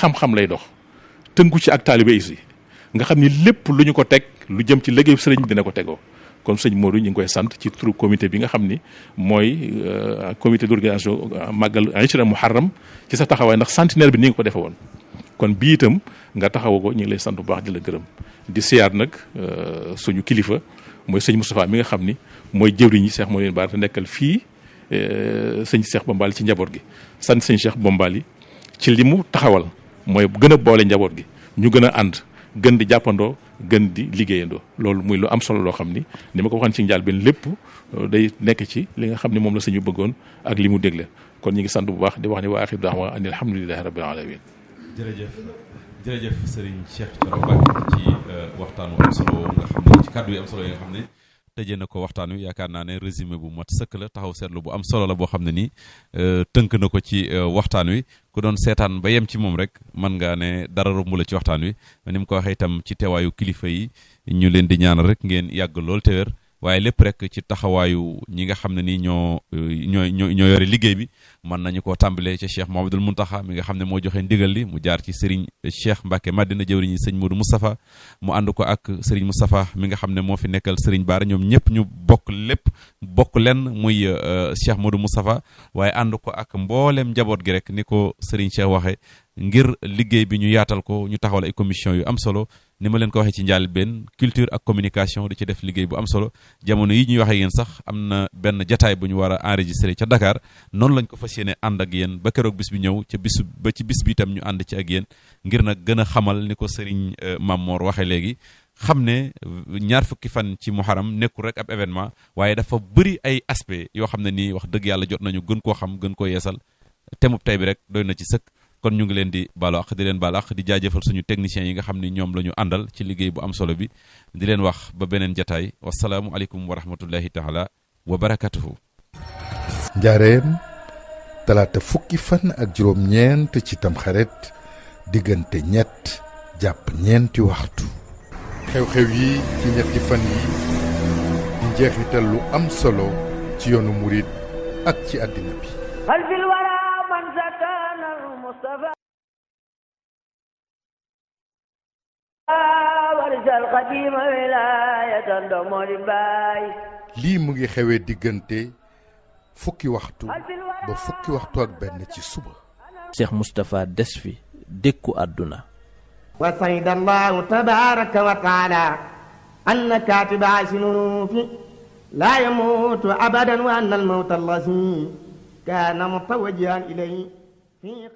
xam-xam lay dox tënku ci ak taalibe yi nga xam ni lépp lu ñu ko teg lu jëm ci liggéeyu sëriñ dina ko tegoo kon sëñ Modou ñu ngi koy sant ci turu comité bi nga xam ni mooy comité d'organisation màggal Aïchra Muharram ci sa taxawaay ndax centenaire bi ni nga ko defe woon kon bii itam nga taxawu ko ñu ngi lay sant bu baax di la gërëm di siyaar nag suñu kilifa mooy sëñ Moustapha mi nga xam ni mooy jëwriñ yi Cheikh moo leen baar te nekkal fii sëñ Cheikh Bombali ci njaboot gi sant sëñ Cheikh Bombali ci li mu taxawal mooy gën a boole njaboot gi ñu gën a ànd gën di jàppandoo gën di liggéeyandoo loolu muy lu am solo loo xam ni ni ma ko waxoon ci njaal benn lépp day nekk ci li nga xam ni moom la sëñu bëggoon ak li mu dégle kon ñu ngi sant bu baax di wax ni waa axir daawa an alhamdulilahi rabbil alamin jërëjëf jërëjëf Serigne Cheikh Thioro Mbacké ci waxtaan wu am solo nga xam ne ci kàddu yi am solo yi nga xam ne tëjee na ko waxtaan wi yaakaar naa ne résumé bu mat sëkk la taxaw seetlu bu am solo la boo xam ne nii tënk na ko ci waxtaan wi ku doon seetaan ba yem ci moom rek mën ngaa ne dara romb la ci waxtaan wi ni mu ko waxee itam ci teewaayu kilifa yi ñu leen di ñaanal rek ngeen yàgg lool te wér waaye lépp rek ci taxawaayu ñi nga xam ne nii ñoo ñoo ñoo ñoo yore liggéey bi mën nañu koo tàmbalee ca Cheikh Mouhamadoul Mountakha mi nga xam ne moo joxe ndigal li mu jaar ci Serigne Cheikh Mbacké Madina jëwriñi sëñ Modou Moustapha mu ànd ko ak Serigne Moustapha mi nga xam ne moo fi nekkal Serigne Bara ñoom ñëpp ñu bokk lépp bokk lenn muy Cheikh Modou Moustapha waaye ànd ko ak mboolem njaboot gi rek ni ko Serigne Cheikh waxee ngir liggéey bi ñu yaatal ko ñu taxawal ay commission yu am solo ni ma leen ko waxee ci njaal benn culture ak communication di ci def liggéey bu am solo jamono yi ñuy waxee yéen sax am na benn jataay bu ñu war a enregistré ca Dakar noonu lañ ko fas yéene ànd ak yéen ba keroog bis bi ñëw ca bis ba ci bis bi itam ñu ànd ci ak yéen ngir nag gën a xamal ni ko Serigne Mamor waxee léegi xam ne ñaar fukki fan ci muharam nekkul rek ab événement waaye dafa bëri ay aspect yoo xam ne nii wax dëgg yàlla jot nañu gën koo xam gën koo yeesal temub tey bi rek doy na ci sëkk kon ñu ngi leen di baalu àq di leen baalu àq di jaajëfal suñu techniciens yi nga xam ni ñoom la ñu àndal ci liggéey bu am solo bi di leen wax ba beneen jataay wasalaamu aleykum wa rahmatullahi taala wa barakatuhu njaareem talaata fukki fan ak juróom-ñeent ci tamxarit diggante ñett jàpp ñeenti waxtu xew-xew yi ci ñetti fan yi di njeexital lu am solo ci yoonu murit ak ci àddina bi lii mu ngi xewee diggante fukki waxtu ba fukki waxtu ak benn ci suba Cheikh Moustapha des fi dékku àdduna wa sayda allahu tabaraka wa taala anna katiba sinunuufi laa yamuutu abadan wa anna almawta allazi kaana mutawajjihan ilayhi